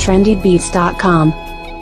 trendybeats.com.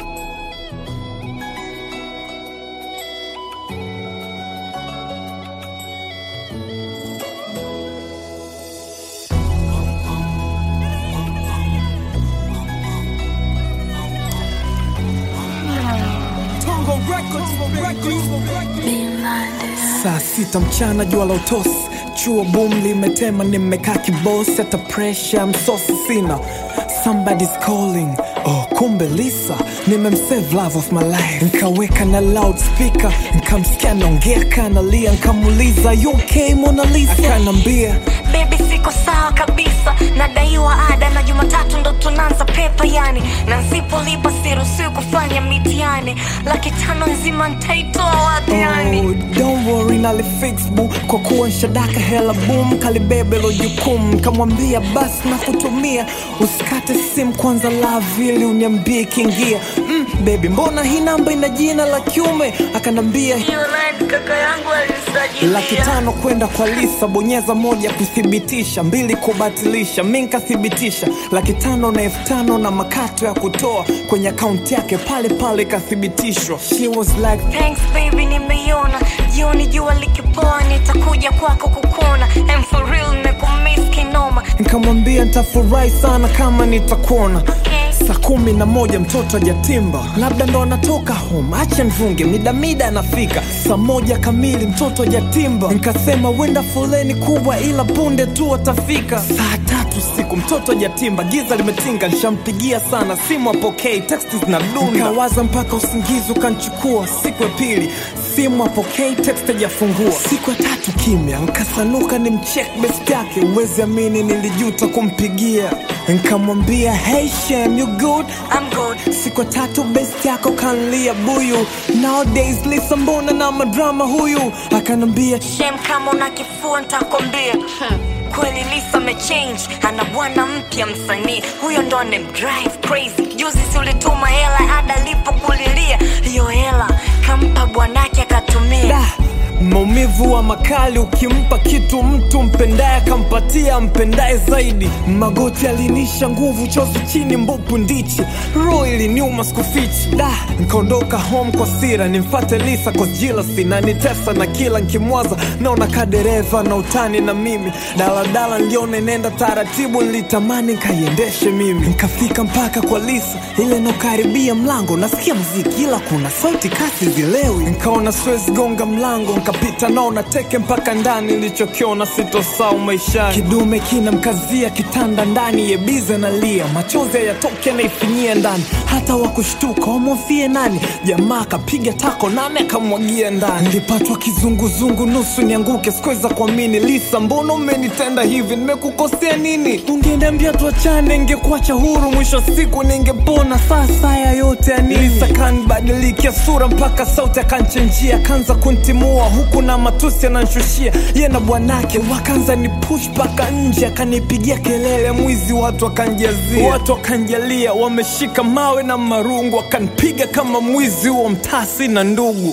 Saa sita mchana jua la utosi, chuo boom limetema, nimekaa kibosi, hata pressure msosi sina. Somebody's calling, oh kumbe Lisa, nimemsave love of my life, nkaweka na loudspeaker, nkamsikia naongea kanalia, nkamuuliza you okay Mona Lisa, akanambia Baby siko sawa kabisa, nadaiwa ada na Jumatatu ndo tunaanza pepa yani, na nsipolipa siruhusiwi kufanya mitihani, laki tano nzima ntaitoa wapi yani? Oh, don't worry nalifix bu kwa kuwa nshadaka hela boom kalibebe lo jukumu kamwambia basi nakutumia usikate simu kwanza love ili uniambie ikiingia mm, baby mbona hii namba ina jina la kiume akanambia Hiyo line kaka yangu alisajilia. laki tano kwenda kwa lisa bonyeza moja kuthibitisha mbili kubatilisha mi nkathibitisha laki tano na elfu tano na makato ya kutoa kwenye akaunti yake pale pale ikathibitishwa she was like Thanks baby, nimeiona jioni jua likipoa, nitakuja kwako kukuna. And for real nimekumiss kinoma. nikamwambia nitafurahi sana kama nitakuona Okay. saa kumi na moja mtoto ajatimba labda ndo anatoka home acha nvunge midamida anafika saa moja kamili mtoto ajatimba nikasema wenda foleni kubwa ila punde tu atafika saa tatu siku mtoto ajatimba giza limetinga nshampigia sana simu apokei teksti zinadunda nikawaza mpaka usingizi ukanchukua siku ya pili simu apokei text ajafungua siku ya tatu kimya nkasanuka ni mchek best yake uwezi amini nilijuta kumpigia nkamwambia hey Shem, you good I'm good. siku ya tatu best yako kanlia buyu nowadays lisa mbona na madrama huyu akanambia Shem, kama una kifua nitakwambia. Hmm. Kweli Lisa amechange, ana bwana mpya msanii, huyo ndo anemdrive crazy. Juzi si ulituma hela ada lipo kulilia, hiyo hela kampa bwanake akatumia. da maumivu wa makali ukimpa kitu mtu mpendaye akampatia mpendaye zaidi magoti alinisha nguvu chozi chini mbupu ndichi roho iliniuma sikufichi da nkaondoka home kwa sira nimfate lisa kwa jilasi na nitesa na kila nkimwaza naona kadereva na utani na mimi daladala niliona nenda taratibu nilitamani nkaiendeshe mimi nkafika mpaka kwa lisa ile nakaribia mlango nasikia mziki ila kuna sauti kasi zilewi nkaona siwezi gonga mlango nkapita naona teke mpaka ndani nilichokiona sitosau maishani kidume kina mkazia kitanda ndani yebize nalia machozi yatoke naifinyia ndani hata wakushtuka wamwofie nani jamaa akapiga tako nane akamwagia ndani nilipatwa kizunguzungu nusu nianguke sikuweza kuamini lisa mbona umenitenda hivi nimekukosea nini ungeniambia tuachane ngekuacha huru mwisho wa siku ningepona sasa ya yote ya nini lisa kanibadilikia sura mpaka sauti akanchenjia akaanza kuntimua huku na matusi ananshushia ye na bwanake wakaanza ni push mpaka nje akanipigia kelele mwizi watu wakanjazia watu wakanjalia wameshika mawe na marungu wakanipiga kama mwizi huo mtasi na ndugu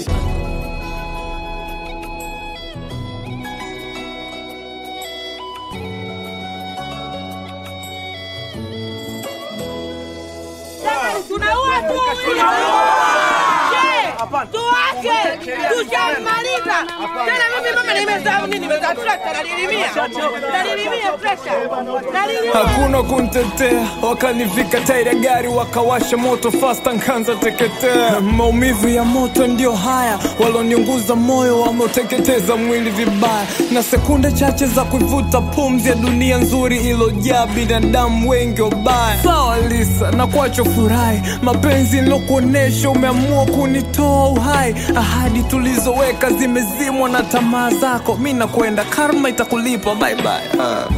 tunaua tu huyo. Je, tuache tushamaliza tena. Mimi mama nimezaa nini? Nimezaa trekta nalilimia, nalilimia trekta, nalilimia hakuna kuntetea wakanivika tairi ya gari wakawasha moto fasta nkanza teketea maumivu ya moto ndio haya waloniunguza moyo wameuteketeza mwili vibaya na sekunde chache za kuivuta pumzi ya dunia nzuri ilojaa binadamu wengi wabaya sawa lisa na kwacho furahi mapenzi nilokuonesha umeamua kunitoa uhai ahadi tulizoweka zimezimwa na tamaa zako mi nakwenda karma itakulipa bye bye. Ah.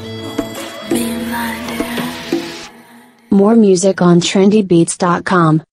More music on trendybeats.com.